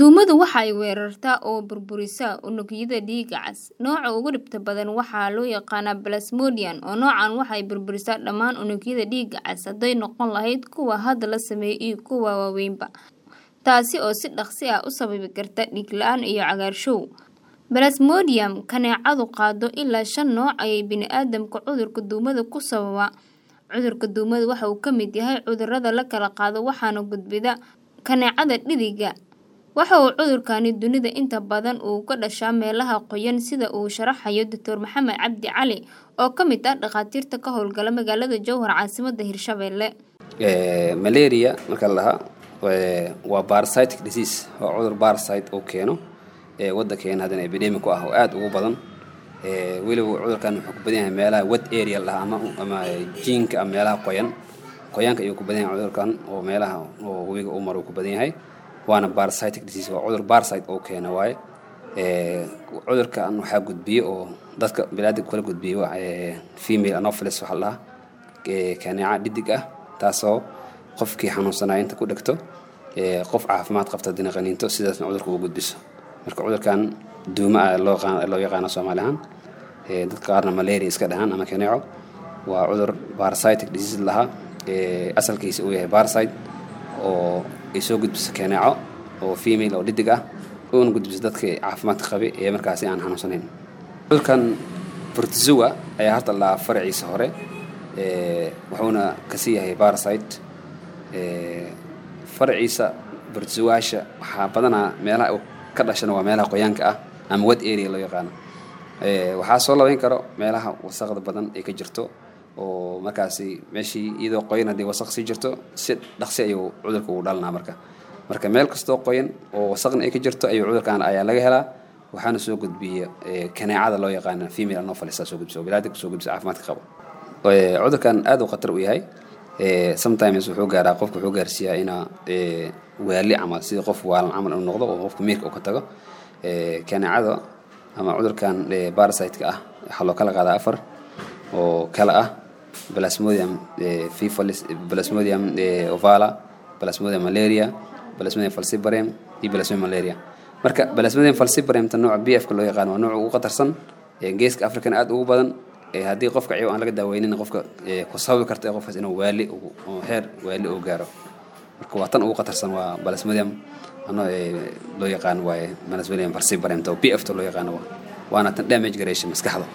Duumadu waxa ay weerartaa oo burburisaa unugyada dhiigga cas. Nooca ugu dhibka badan waxaa loo yaqaannaa Plasmodium, oo noocan waxa ay burburisaa dhammaan unugyada dhiigga cas hadday noqon lahayd kuwa hadda la sameeyay iyo kuwa waaweynba, taasi oo si dhakhso ah u sababi karta dhiig la'aan iyo cagaarshow. Plasmodium kaneecadu qaado ilaa shan nooc ayaa bini'aadamka cudurka duumada ku sababa. Cudurka duumada waxa uu ka mid yahay cudurrada la kala qaado waxaana gudbida kaneecada dheddigga. Waxa uu cudurkani dunida inta badan uu ka dhashaa meelaha qoyan sida uu sharaxayo Dr. Maxamed Cabdi Cali oo ka mid ah dhakhaatiirta ka howlgala magaalada Jowhar caasimadda Hirshabelle. malaria marka la dhahaa waa parasitic disease waa cudur parasite oo keeno ee waddankeena haddana epidemic ku ah oo aad ugu badan ee weliba cudurkan wuxuu ku badan yahay meelaha wet area la dhahaa ama ama jiinka ama meelaha qoyan qoyaanka ayuu ku badan yahay cudurkan oo meelaha oo webiga u maro ku badan yahay waana parasitic disease waa cudur parasite oo keena waaye ee cudurkan waxaa gudbiye oo dadka bini'aadamka kala gudbiye waa female anopheles waxa la dhahaa ee kaneeca dhedig ah taasoo qofkii xanuunsanaya inta ku dhegto ee qof caafimaad qabta dina qaniinto sidaasna cudurka ugu gudbiso marka cudurkan duuma ah loo yaqaan loo yaqaano Soomaali ahaan ee dadka qaarna malaria iska dhahaan ama kaneeco waa cudur parasitic disease lahaa ee asalkiisa uu yahay parasite oo ay soo gudbiso kaneeco oo female oo dhedig ah uuna gudbiso dadka caafimaadka qabi ee markaasi aan xanuunsanayn cudurkan protozoa ayaa horta la faraciisa hore ee wuxuuna kasii yahay parasite ee faraciisa protozoaasha waxaa badanaa meelaha uu ka dhashana waa meelaha qoyaanka ah ama wet area loo yaqaano ee waxaa soo labayn karo meelaha wasaqda badan ay ka jirto oo markaasi meeshii iyadoo qoyan haddii wasaq sii jirto si dhaqsi ayuu cudurka ugu dhalanaa marka marka meel kastoo qoyan oo wasaqna ay ka jirto ayuu cudurkan ayaa laga helaa waxaana soo gudbiya kaneecada loo yaqaana female anopheles soo gudbisa oo bilaadanka soo gudbisa caafimaadka qabo cudurkan aad u khatar u yahay sometimes wuxuu gaaraa qofka wuxuu gaarsiiyaa inaa waali camal sida qof waalan camal inuu noqdo oo qofka miirka uu ka tago kaneecada ama cudurkan parasite-ka ah waxaa loo kala qaadaa afar oo kala ah plasmodium fifalis plasmodium ovala plasmodium malaria plasmodium falciparum iyo plasmodium malaria marka plasmodium falciparum ta nooca b f ka loo yaqaan waa nooca ugu khatarsan geeska african aad ugu badan haddii qofka ciyo aan laga daaweynin qofka ku sababi karta qofkaas inuu waali oo heer waali uu gaaro marka waa tan ugu khatarsan waa plasmodium ano loo yaqaan waaye plasmodium falciparum ta b f ta loo yaqaano waana tan damage gareysha maskaxda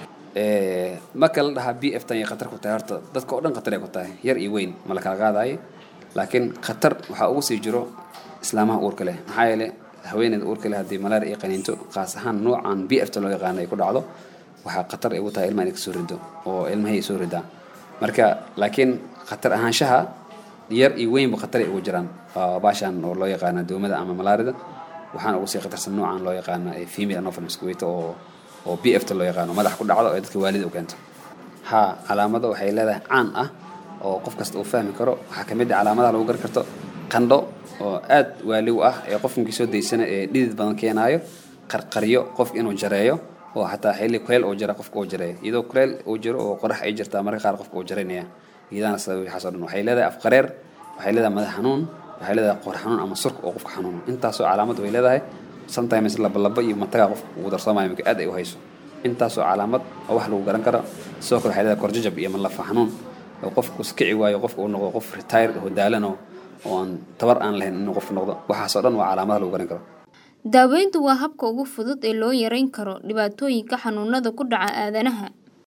marka la dhahaa b f tan ay khatar ku tahay horta dadka oo dhan khatar ay ku tahay yar iyo weyn ma la kala qaadayo laakiin khatar waxaa ugu sii jiro islaamaha uurka leh maxaa yeelay haweeneyda uurka leh haddii malaria ay qaniinto qaas ahaan noocan b f ta loo yaqaano ay ku dhacdo waxaa khatar ay ugu tahay ilmaha inay kasoo rido oo ilmahay soo ridaa marka laakiin khatar ahaanshaha yar iyo weynba khatar ay ugu jiraan baashan oo loo yaqaana duumada ama malaarida waxaana ugu sii khatarsan noocan loo yaqaana female anopheles kuweyta oo oo b f ta loo yaqaano madax ku dhacdo ee dadka waalida u keento ha calaamado waxay leedahay caan ah oo qof kasta uu fahmi karo waxaa ka mid ah calaamadaha lagu garan karto qandho oo aad waali u ah ee qofkii soo daysana ee dhidid badan keenaayo qarqaryo qof inuu jareeyo oo xataa xilli kuleel oo jira qofka uu jareeyo iyadoo kuleel uu jiro oo qorax ay jirtaa marka qaar qofka uu jaraynaya iyadana sabab waxaas oo dhan waxay leedahay afqareer waxay leedahay madax xanuun waxay leedahay qoor xanuun ama surka oo qofka xanuuno intaasoo calaamad way leedahay sometimes labalaba iyo mataga qofka ugu darsamaayo marka aad ay u hayso intaasoo calaamad oo wax lagu garan karo sidoo kale waxay leedahay korjajab iyo malafa xanuun oo qofka iskici waayo qofka uu noqdo qof retired oo daalan oo aan tabar aan lahayn inuu qofka noqdo waxaasoo dhan waa calaamadaha lagu garan karo daaweyntu waa habka ugu fudud ee loo yareyn karo dhibaatooyinka xanuunada ku dhaca aadanaha